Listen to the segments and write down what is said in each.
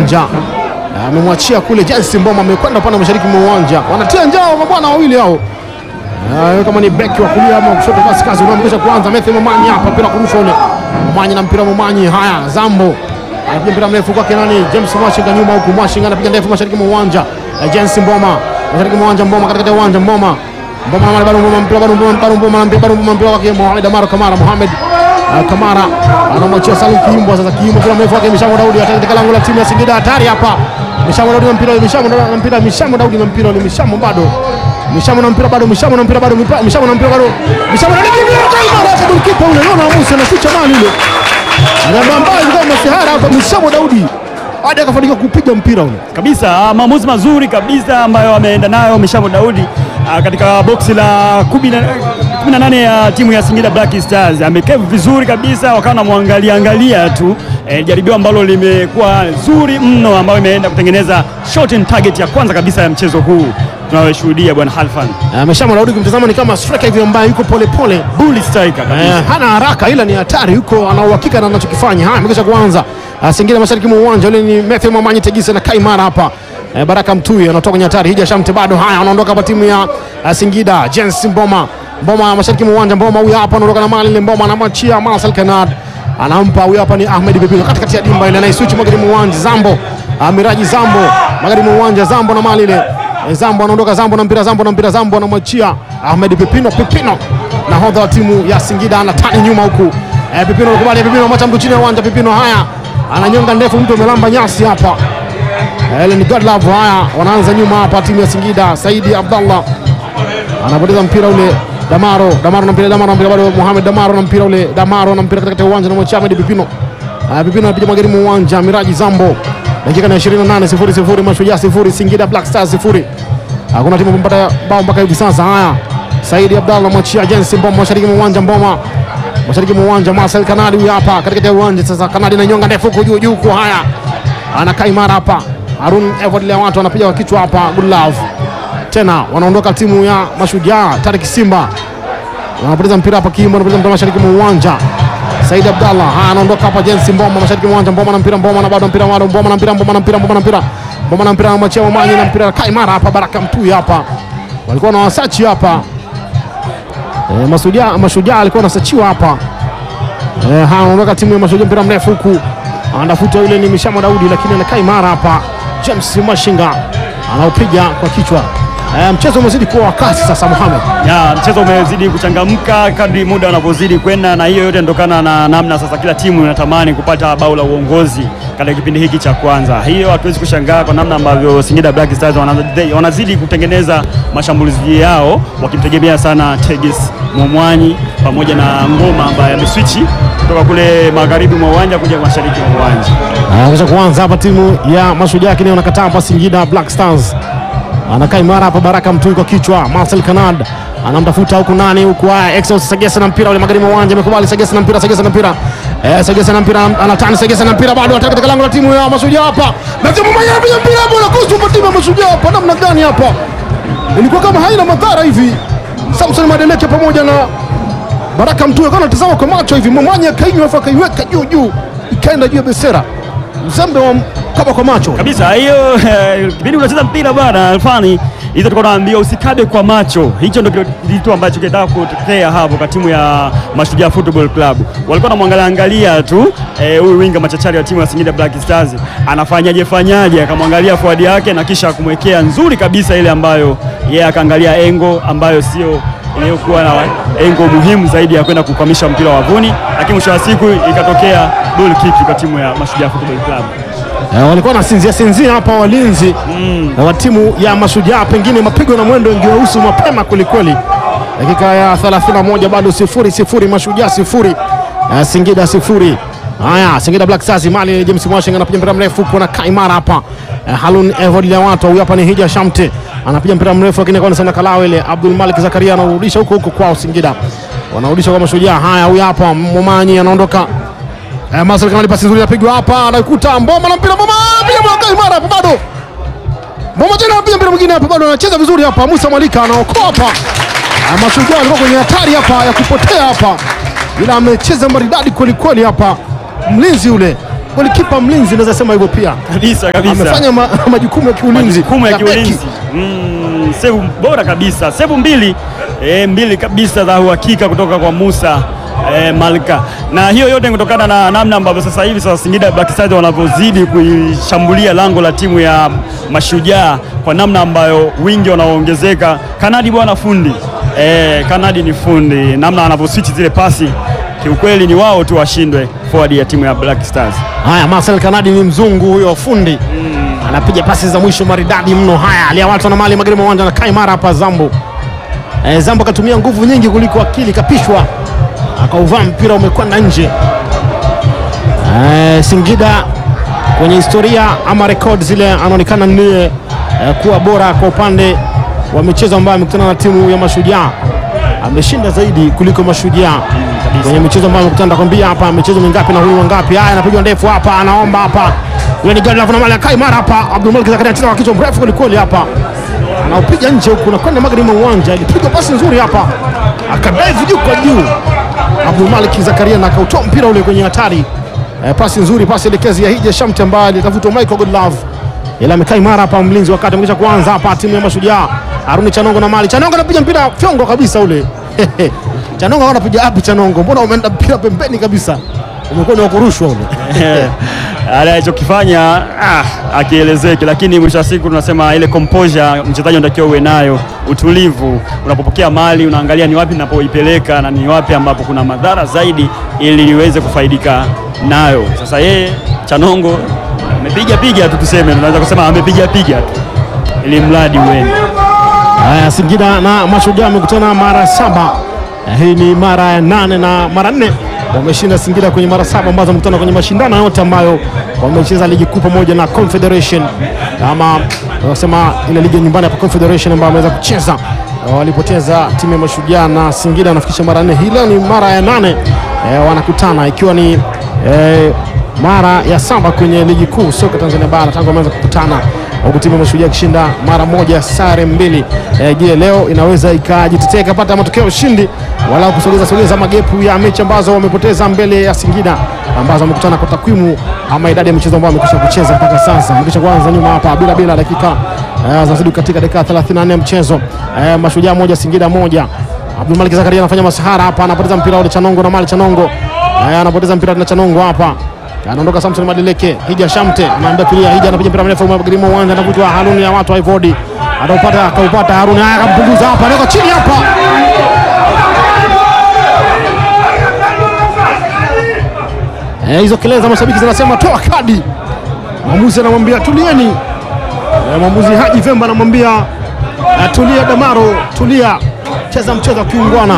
uwanja. Amemwachia kule Jensi Mboma, amekwenda upande wa mashariki mwa uwanja. Wanatia njao mabwana wawili hao. Ah, kama ni beki wa kulia ama kushoto, basi kazi unaamkisha kuanza. Matthew Momanyi hapa, mpira kurusha ule. Momanyi na mpira Momanyi. Haya, Zambo anapiga mpira mrefu kwake nani? James Mwashinga nyuma huku, Mwashinga anapiga ndefu mashariki mwa uwanja. Eh, Jensi Mboma mashariki mwa uwanja, Mboma katikati ya uwanja, Mboma Mboma na bado Mboma mpira bado Mboma bado Mboma na mpira bado Mboma mpira wake Mohamed Amaro Kamara Mohamed Ah, Kamara anamwachia Salim Kiimbwa sasa. Kiimbwa mpira mrefu wake Mishamo Daudi ataka katika lango la timu ya Singida, hatari hapa. Mishamo Daudi na mpira, Mishamo na mpira, Mishamo Daudi na mpira, Mishamo bado Mishamo na mpira bado, Mishamo na mpira bado, Mipa- Mishamo na mpira bado, Mishamo na mpira golikipa ule, yona Musa na kucha mali ile anabambaa kama masihara hapa. Mishamo Daudi hadi akafanikiwa kupiga mpira ule. kabisa ah, maamuzi mazuri kabisa ambayo ameenda nayo Mishamo Daudi ah, katika boksi la kumi na- kumi na nane ya timu ya Singida Black Stars. Amekevu vizuri kabisa, wakawa namwangalia angalia tu eh, jaribio ambalo limekuwa zuri mno, ambayo imeenda kutengeneza shot and target ya kwanza kabisa ya mchezo huu tunayoshuhudia bwana Halfan. Ah, Mishamo Daudi kumtazama ni kama striker hivi ambaye yuko pole pole Bull striker kabisa. Eh, hana haraka ila ni hatari, yuko ana uhakika na anachokifanya. Haya, amekwisha kuanza Ah, Singida mashariki mwa uwanja ule ni Matthew Mamanyi Tegese na Kaimara hapa. Eh, Baraka Mtui anatoka kwenye hatari, Hija Shamte bado. Haya, anaondoka hapa timu ya ah, Singida. Jens Mboma, Mboma mashariki mwa uwanja, Mboma huyu hapa anaondoka na mali ile, Mboma anamwachia Marcel Kanad, anampa huyu hapa ni Ahmed Bibino katikati ya dimba ile, anaiswitch magharibi mwa uwanja, Zambo ah, Miraji Zambo magharibi mwa uwanja, Zambo na mali ile Eh, Zambo anaondoka, Zambo na mpira, Zambo na mpira, Zambo anamwachia Ahmed Pipino, Pipino nahodha wa timu ya Singida anatani nyuma huku. Eh, Pipino anakubali, Pipino anamwacha mtu chini ya uwanja, Pipino haya ananyonga ndefu, mtu amelamba nyasi hapa. Eh, Ile ni God Love. Haya wanaanza nyuma hapa timu ya Singida, Saidi Abdallah anapoteza mpira ule Damaro, Damaro na mpira, Damaro na mpira bado, Mohamed Damaro na mpira ule, Damaro na mpira katika uwanja na mwacha Ahmed Pipino. Ah, Pipino anapiga magari mwa uwanja, Miraji Zambo. Dakika na 28 sifuri sifuri, Mashujaa sifuri, Singida Black Stars sifuri. Hakuna timu kumpata bao mpaka hivi sasa. Haya, Saidi Abdallah mwachia Jensi Mboma mashariki mwa uwanja, Mboma mashariki mwa uwanja, Marcel Kanadi huyu hapa katikati ya uwanja sasa. Kanadi na nyonga ndefu huko juu juu huko. Haya, anakaa imara hapa. Harun Evod lea watu anapiga kwa kichwa hapa. Good love tena wanaondoka timu ya Mashujaa. Tarik Simba wanapoteza mpira hapa, Kimbo anapoteza mpira mashariki mwa uwanja. Said Abdallah haya anaondoka hapa, Jensi Mboma mashariki mwa uwanja, Mboma na mpira, Mboma na bado mpira, bado Mboma na mpira, Mboma na mpira, Mboma na mpira, Mboma na mpira, anamwachia Mamanyi na mpira kaimara hapa, Baraka Mtui hapa walikuwa na wasachi hapa e, Mashujaa Mashujaa alikuwa anasachiwa hapa e, haya anaondoka timu ya Mashujaa, mpira mrefu huku anatafuta yule ni Mishamo Daudi, lakini anakaa imara hapa. James Mashinga anaupiga kwa kichwa. E, mchezo umezidi kuwa wa kasi sasa, Mohamed. Ya, mchezo umezidi kuchangamka kadri muda unavyozidi kwenda, na hiyo yote inatokana na namna sasa kila timu inatamani kupata bao la uongozi katika kipindi hiki cha kwanza. Hiyo hatuwezi kushangaa kwa namna ambavyo Singida Black Stars wanazidi, wanazidi kutengeneza mashambulizi yao wakimtegemea sana Tegis Momwanyi pamoja na Ngoma ambaye ameswichi kutoka kule magharibi mwa uwanja kuja mashariki mwa uwanja. Anaweza kuanza hapa timu ya Mashujaa, lakini wanakataa hapa Singida Black Stars. Anakaa imara hapa, Baraka Mtui kwa kichwa, Marcel Kanad anamtafuta huku nani huku, haya Exos Sagesa na mpira ule magharibi mwa uwanja, amekubali Sagesa na mpira, Sagesa na mpira, eh, Sagesa na mpira, anatani Sagesa na mpira, bado ataka katika lango la timu ya Mashujaa hapa, Matthew Mumanya anapiga mpira hapo na kusu kwa timu ya Mashujaa hapa, namna gani hapa, ilikuwa kama haina madhara hivi. Samson Madeleke pamoja na Baraka Mtui akawa anatazama kwa macho hivi, Mumanya akainywa afu akaiweka juu juu, ikaenda juu ya besera, mzembe wa kaba kwa macho kabisa hiyo eh, kipindi unacheza mpira bwana Alfani, hizo tulikuwa tunaambia usikabe kwa macho. Hicho ndio kitu ambacho kinataka kutokea hapo kwa timu ya Mashujaa Football Club. Walikuwa wanamwangalia angalia tu eh, huyu winga machachari wa timu ya Singida Black Stars anafanyaje fanyaje, akamwangalia forward yake na kisha kumwekea nzuri kabisa ile ambayo yeye akaangalia engo ambayo sio iliyokuwa na engo muhimu zaidi ya kwenda kukwamisha mpira wavuni, lakini mwisho wa siku ikatokea goal kick kwa timu ya Mashujaa Football Club. Eh, walikuwa nasinzia sinzia hapa walinzi mm. wa timu ya Mashujaa, pengine mapigo na mwendo ingewahusu mapema kwelikweli. Dakika ya 31 bado sifuri sifuri, Mashujaa sifuri eh, Singida sifuri. Haya, Singida Black Stars mali James Mwashinga anapiga mpira mrefu kuna Kaimara hapa eh, Halun Evod Lewatu huyu hapa ni Hija Shamte anapiga mpira mrefu lakini kwa sana Kalawe ile Abdul Malik Zakaria anarudisha huko huko kwao Singida, wanarudisha kwa Mashujaa. Haya, huyu hapa Momanyi anaondoka Eh, Marcel Kanali pasi nzuri inapigwa hapa, anaikuta Mboma na mpira Mboma, piga mwaka imara hapa bado. Mboma tena anapiga mpira mwingine hapa bado anacheza vizuri hapa. Musa Malika anaokoa hapa. Ah, Mashujaa alikuwa kwenye hatari hapa ya kupotea hapa. Ila amecheza maridadi kweli kweli hapa. Mlinzi ule golikipa mlinzi, naweza sema hivyo pia kabisa kabisa. amefanya ma, majukumu ya kiulinzi majukumu ya ya beki. kiulinzi mm, sevu bora kabisa, sevu mbili e, mbili kabisa za uhakika kutoka kwa Musa e, Malka, na hiyo yote ni kutokana na namna ambavyo sasa hivi sasa Singida Black Stars wanavyozidi kuishambulia lango la timu ya Mashujaa kwa namna ambayo wingi wanaoongezeka. Kanadi bwana fundi e, Kanadi ni fundi, namna anavyoswitch zile pasi kiukweli ni wao tu washindwe forward ya timu ya Black Stars. Haya, Marcel Kanadi ni mzungu huyo fundi anapiga pasi za mwisho maridadi mno. Haya, alia watu na mali magharibi mwa uwanja na Kaimara hapa Zambo. E, Zambo akatumia nguvu nyingi kuliko akili, kapishwa akauvaa mpira umekwenda nje. E, Singida kwenye historia ama rekodi zile anaonekana ndiye e, kuwa bora kwa upande wa michezo ambayo amekutana na timu ya Mashujaa, ameshinda zaidi kuliko Mashujaa kwenye michezo ambayo amekutana. Nakwambia hapa michezo mingapi na huyu wangapi. Haya, anapigwa ndefu hapa, anaomba hapa, yule ni gari la mali Kaimara hapa. Abdul Malik Zakaria anacheza kwa kichwa mrefu kwelikweli hapa, anaupiga nje huku na kwenda magharibi mwa uwanja. Ilipigwa pasi nzuri hapa, akadaivu juu kwa juu Abdul Malik Zakaria na akautoa mpira ule kwenye hatari. Eh, pasi nzuri, pasi elekezi ya Hija Shamte ambaye alitafutwa Michael Godlove, ila amekaa imara hapa mlinzi, wakati amekisha kuanza hapa timu ya Mashujaa. Haruni Chanongo na mali Chanongo anapiga mpira fyongo kabisa ule Chanongo anapiga api? Chanongo, mbona umeenda mpira pembeni kabisa, umekuwa ni wa kurushwa ule alichokifanya ah, akielezeki, lakini mwisho wa siku tunasema ile composure mchezaji unatakiwa uwe nayo, utulivu. Unapopokea mali unaangalia ni wapi napoipeleka na ni wapi ambapo kuna madhara zaidi, ili iweze kufaidika nayo. Sasa yeye Chanongo amepiga piga tu, tuseme tunaweza kusema amepiga piga tu ili mradi uende. Haya, Singida na Mashujaa wamekutana mara saba. Eh, Hii ni mara ya nane na mara nne wameshinda Singida kwenye mara saba ambazo wamekutana kwenye mashindano yote ambayo wamecheza ligi kuu pamoja na Confederation ama wanasema ile ligi ya nyumbani hapa Confederation ambayo wameweza kucheza. Eh, Walipoteza timu ya Mashujaa na Singida wanafikisha mara nne. Hii leo ni mara ya nane eh, wanakutana ikiwa ni eh, mara ya saba kwenye ligi kuu soka Tanzania bara tangu wameanza kukutana huku timu ya Mashujaa ikishinda mara moja sare mbili. Eh, Je, leo inaweza ikajitetea ikapata matokeo ya ushindi wala kusogeza sogeza magepu ya mechi ambazo wamepoteza mbele ya Singida ambazo wamekutana kwa takwimu ama idadi ya michezo ambayo wamekwisha kucheza mpaka sasa. Wamekwisha kuanza nyuma hapa bila bila dakika eh, zinazidi katika dakika 34 ya mchezo. Eh, Mashujaa moja Singida moja. Abdul Malik Zakaria anafanya masahara hapa, anapoteza mpira ule Chanongo na mali Chanongo. Eh, anapoteza mpira na Chanongo hapa. Anaondoka Samson Madeleke, Hija Shamte anaambia kulia, Hija anapiga mpira mrefu magharibi mwa uwanja, anavutwa Haruni ya watu wa Ivodi, ataupata akaupata Haruni, haya akampunguza hapa, anaweka chini hapa. Eh, hizo kelele za mashabiki zinasema toa kadi. Mwamuzi anamwambia tulieni. Eh, mwamuzi Haji Vemba anamwambia eh, tulia Damaro, tulia, cheza mchezo wa kiungwana.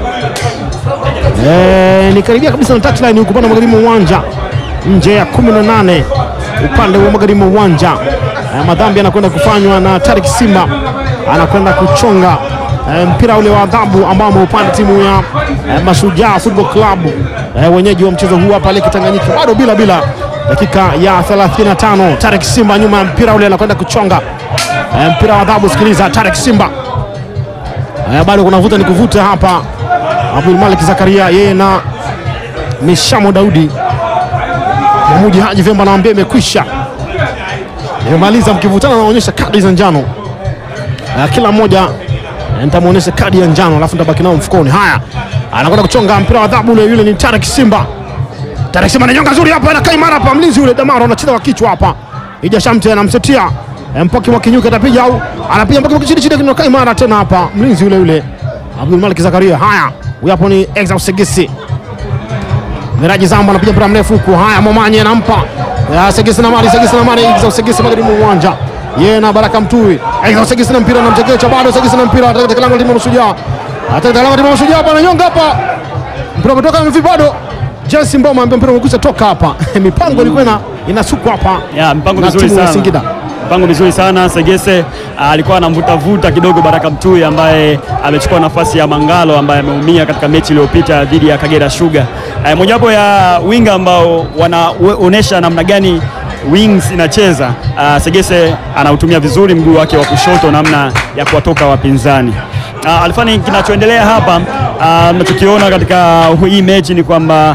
Eh, ni karibia kabisa na touchline huko upande wa magharibi mwa uwanja nje ya 18 upande wa magharibi mwa uwanja. Eh, madhambi yanakwenda kufanywa na Tarik Simba anakwenda kuchonga eh, mpira ule wa adhabu ambao ameupanda timu ya eh, Mashujaa Football Club eh, wenyeji wa mchezo huu hapa Lake Tanganyika, bado bila bila, dakika ya 35. Tarik Simba nyuma ya mpira ule anakwenda kuchonga eh, mpira wa adhabu. Sikiliza, Tarik Simba eh, bado kuna vuta ni kuvuta hapa. Abdul Malik Zakaria yeye na Mishamo Daudi Mwamuji Haji Vemba anawaambia imekwisha, imemaliza. Mkivutana naonyesha kadi za njano uh, kila mmoja eh, nitamwonyesha kadi ya njano alafu nitabaki nao mfukoni. Haya, anakwenda kuchonga mpira wa adhabu ule, yule ni Tarek Simba. Tarek Simba ananyonga nzuri hapa, anakaa imara hapa, mlinzi yule Damaro anacheza kwa kichwa hapa. Ija Shamte anamsetia eh, Mpoki wa Kinyuka atapiga au anapiga Mpoki wa chini chini, anakaa imara tena hapa, mlinzi yule yule Abdul Malik Zakaria. Haya, huyu hapo ni Exaus Segesi Miraji Zambo anapiga mpira mrefu huku. Haya, Momanye anampa Ya, Segesi na mali Segesi na mali Exaus Segesi magharibi mwa uwanja yeye na Baraka Mtui. Exaus Segesi na mpira na mchekecha bado Segesi na mpira katika lango la timu ya Mashujaa. Katika lango la timu ya Mashujaa hapa ananyonga hapa. Mpira umetoka mvi bado. Jesse Mboma ambaye mpira umekwisha toka hapa. Mipango ilikuwa ina inasukwa hapa. Ya, mpango na mizuri timu ya sana. Singida. Mpango mizuri sana. Segese ah, alikuwa anamvutavuta kidogo Baraka Mtui ambaye amechukua nafasi ya Mangalo ambaye ameumia katika mechi iliyopita dhidi ya Kagera Sugar. Eh, mojawapo ya winga ambao wanaonesha namna gani wings inacheza. Ah, Segese anautumia vizuri mguu wake wa kushoto namna ya kuwatoka wapinzani. Ah, Alfani, kinachoendelea hapa ah, tunachokiona katika hii mechi ni kwamba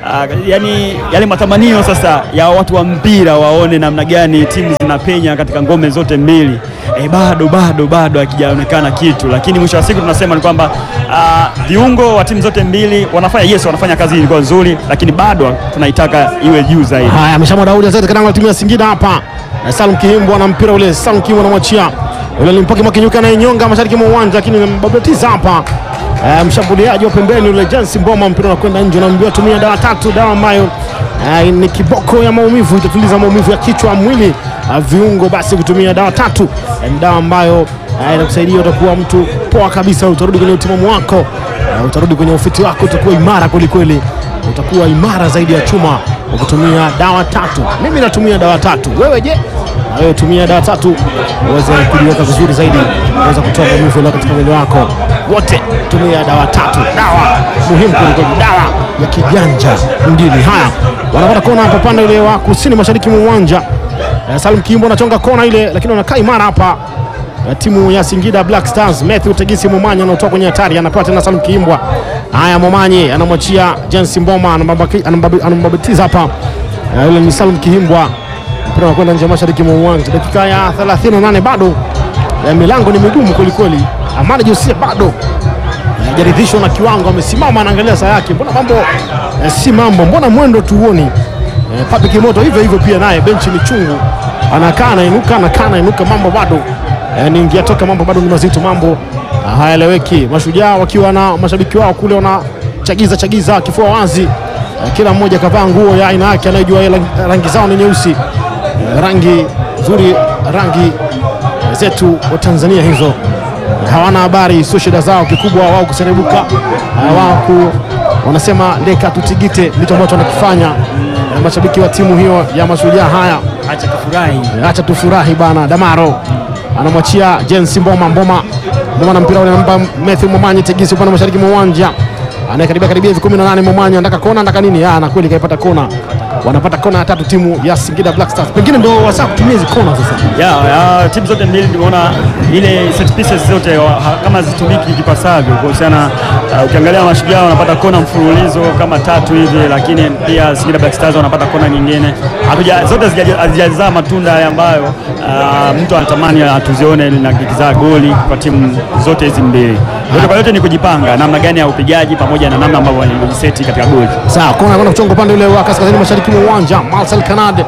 uh, yani yale matamanio sasa ya watu wa mpira waone namna gani timu zinapenya katika ngome zote mbili e, bado bado bado hakijaonekana kitu, lakini mwisho wa siku tunasema ni kwamba uh, viungo wa timu zote mbili wanafanya yes, wanafanya kazi ilikuwa nzuri, lakini bado tunaitaka iwe juu zaidi. Haya, ameshamwa Daudi Azete katika lango la timu ya Singida hapa. Eh, Salum Kihimbwa na mpira ule, Salum Kihimbwa anamwachia ule Limpoki Mwakinyuka na nyonga mashariki mwa uwanja, lakini mbabatiza hapa eh, mshambuliaji wa pembeni ule Jensi Mboma, mpira unakwenda nje, naambiwa tumia dawa tatu, dawa ambayo eh, ni kiboko ya maumivu, itatuliza maumivu ya kichwa, mwili, ah, viungo. Basi kutumia dawa tatu eh, ni dawa ambayo eh, inakusaidia utakuwa mtu poa kabisa, utarudi kwenye utimamu wako, eh, utarudi kwenye ufiti wako, utakuwa imara kwelikweli utakuwa imara zaidi ya chuma ukitumia dawa tatu. Mimi natumia dawa tatu, wewe je? Na wewe tumia dawa tatu uweze kujiweka vizuri zaidi, uweze kutoa maumivu yaliyo katika mwili wako wote. Tumia dawa tatu, dawa muhimu kuliko dawa ya kijanja mjini. Haya, wanapata kona hapa upande ule wa kusini mashariki mwa uwanja. Eh, Salim Kimbo anachonga kona ile, lakini wanakaa imara hapa ya timu ya Singida Black Stars. Matthew Tegisi Momanyi anaotoka kwenye hatari, anapewa tena Salum Kiimbwa. Haya, Momanyi anamwachia James Mboma, anambabaki- anambabi- anambabatiza hapa. Eh, Yule ni Salum Kiimbwa, mpira unakwenda nje mashariki mwa uwanja. Dakika ya 38 bado eh, milango ni migumu kwelikweli. Amani Josia bado hajaridhishwa na kiwango, amesimama anaangalia saa yake, mbona mambo eh, si mambo, mbona mwendo tuoni eh, Papi Kimoto hivyo hivyo pia naye benchi ni chungu, anakaa anainuka, anakaa anainuka, mambo bado eh, ni ingia toka, mambo bado ni mazito, mambo ah, hayaeleweki. Mashujaa wakiwa na mashabiki wao kule wanachagiza chagiza kifua wazi eh, kila mmoja kavaa nguo ya aina yake, anayejua yeye rangi- rangi zao ni nyeusi eh, rangi nzuri, rangi eh, zetu wa Tanzania hizo hawana habari, sio shida zao. Kikubwa wao kuserebuka, eh, wao ku, wanasema leka tutigite, ndicho ambacho wanakifanya eh, mashabiki wa timu hiyo ya Mashujaa. Haya, Acha tufurahi. eh, acha tufurahi bana. Damaro anamwachia James Mboma, Mboma Mboma na mpira ule namba Matthew Momanyi Tegisi upande wa mashariki mwa uwanja anayekaribia karibia hivi 18 Momanyi anataka kona, anataka nini? Ah, na kweli kaipata kona, wanapata kona ya tatu timu ya Singida Black Stars, pengine ndio wasaa kutumia hizi kona sasa. ya, ya timu zote mbili tumeona ile set pieces zote wa- ha- kama zitumiki kipasavyo kuhusiana. Uh, ukiangalia Mashujaa wanapata kona mfululizo kama tatu hivi, lakini pia Singida Black Stars wanapata kona nyingine. Hatuja, zote hazija- hazijazaa matunda yale ambayo uh, mtu anatamani tuzione na kikizaa goli kwa timu zote hizi mbili. Yote kwa yote ni kujipanga namna gani ya upigaji pamoja na namna ambavyo wanajiseti katika goli. Sawa, kona kwenda kuchonga upande ule wa kaskazini mashariki mwa uwanja. Marcel Kanade,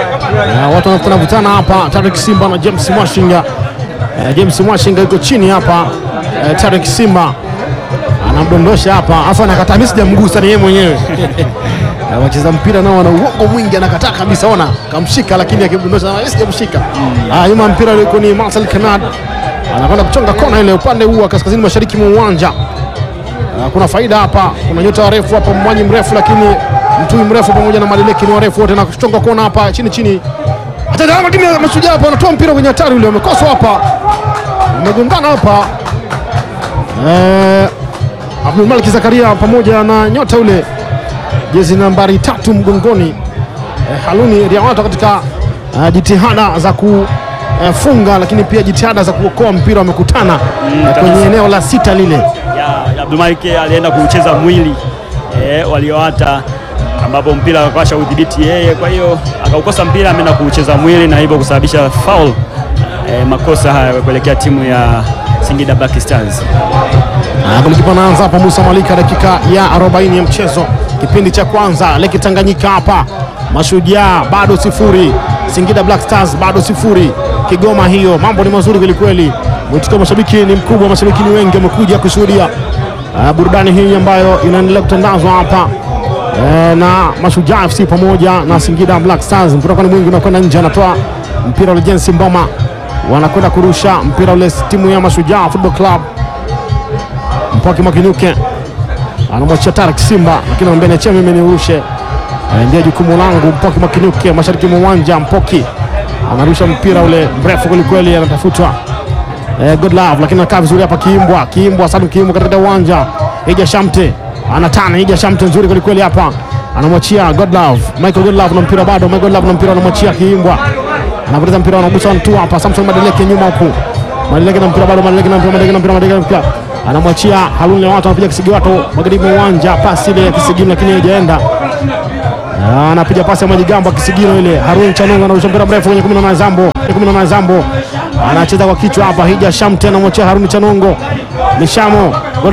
uh, watu wanakutana vutana hapa. Tarek Simba na James Mwashinga. Uh, James Mwashinga yuko chini hapa. Uh, Tarek Simba anamdondosha hapa, afu anakataa. Mimi sijamgusa, ni yeye mwenyewe. Uh, wacheza mpira nao wana uongo mwingi, anakataa kabisa. Ona kamshika, lakini akimdondosha mimi sijamshika. Ah, nyuma ya mpira yuko ni Marcel Kanade, anakwenda kuchonga kona ile upande huu wa kaskazini mashariki mwa uwanja. Uh, kuna faida hapa, kuna nyota warefu hapa, Mwanyi mrefu lakini Mtui mrefu pamoja na Malileki ni warefu wote, na kuchonga kona hapa chini chini. Hata kama timu ya Mashujaa hapa wanatoa mpira kwenye hatari, ule wamekoswa hapa, wamegongana hapa eh, Abdul Malik Zakaria pamoja na nyota ule jezi nambari tatu mgongoni eh, Haluni Riawato katika eh, jitihada za kufunga lakini pia jitihada za kuokoa mpira wamekutana eh, kwenye kabisa. eneo la sita lile ya Abdulmalik alienda kucheza mwili eh, walioata ambapo mpira akawasha udhibiti yeye, kwa hiyo akaukosa mpira, ameenda kucheza mwili na hivyo kusababisha foul eh, makosa haya kuelekea timu ya Singida Black Stars. Ah, Golikipa anaanza hapa Musa Malika, dakika ya 40 ya mchezo, kipindi cha kwanza. Leki Tanganyika hapa, Mashujaa bado sifuri, Singida Black Stars bado sifuri. Kigoma hiyo, mambo ni mazuri kwelikweli. Mwitikio wa mashabiki ni mkubwa, mashabiki ni wengi, wamekuja kushuhudia ah, burudani hii ambayo inaendelea kutandazwa hapa eh, na Mashujaa FC pamoja na Singida Black Stars. Mpira kwani mwingi unakwenda nje, anatoa mpira ule Jensi Mboma, wanakwenda kurusha mpira ule timu ya Mashujaa Football Club Mpoki Mwakinyuke anamwachia Tarik Simba, lakini anamwambia niachie mimi nirushe, Eh, ndio jukumu langu. Mpoki Mwakinyuke mashariki mwa uwanja, Mpoki anarusha mpira ule mrefu kwelikweli, anatafutwa eh, good love, lakini anakaa vizuri hapa. Kiimbwa, Kiimbwa, Salum Kiimbwa katika uwanja, Ija Shamte anatana, Ija Shamte nzuri kwelikweli hapa, anamwachia good love, Michael good love na mpira bado, Michael good love na mpira anamwachia Kiimbwa, anapoteza mpira, anagusa mtu hapa, Samson Madeleke nyuma huku Madeleke na mpira bado, Madeleke na mpira, Madeleke na mpira, Madeleke na mpira anamwachia Harun Lewato, anapiga Kisigiwato magharibi mwa uwanja, pasi ile ya Kisigino lakini haijaenda. Ah, anapiga pasi ya Majigambo Kisigino ile. Harun Chanonga anarusha mpira mrefu kwenye 18 Zambo, 18 Zambo anacheza kwa kichwa hapa. Hija Shamte anamwachia Harun Chanongo, Mishamo